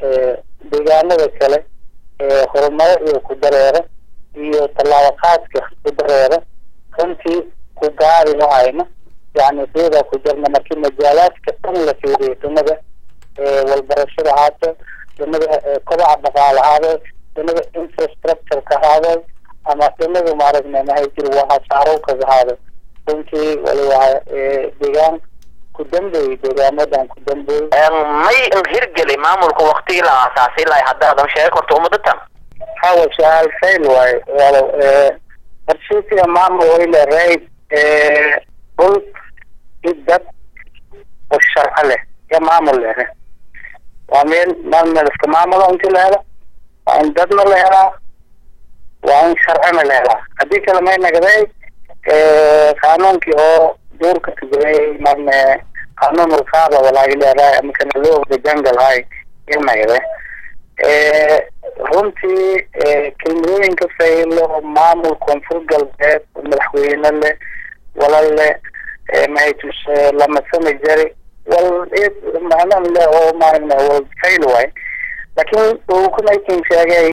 deegaanada kale horumaro iyo ku dareero iyo tallaabo qaadka ku dareero runtii ku gaari lahayna yani deedaa ku jirna markii majaalaadka dhan la fiiriyo dhimada walbarashada haato dhimada kobaca dhaqaale ahaado dhimada infrastructureka ahaado ama dhimada maaragna mahay jir wahasaarowkaga ahaado runtii waliba deegaan ku dambeeyey deegaamadan ku dambeeyey may hirgeli maamulka waktigii la aasaasay ilaa haddaadan sheegi karto umadatan hawa su-aal fail waaye walow qarshiisiga maamul wayla raid dhul i dad oo sharco leh iyo maamul leh waa meel maal meel iska maamulo inti la helo waa in dadna la helaa waa in sharcina la helaa haddii kale may nagday qaanuunkii oo duurka kajiray marne qaanuun ulkaada walaagi leedahay ama kana loo ogda jungle hay il nagday runtii kelmadooyinka faylo maamul koonfur galbeed madaxweyne leh walal leh mahatus lamasama jari wal macnan leh oo maaragna wal fayl waay laakiin uu kunaykin sheegay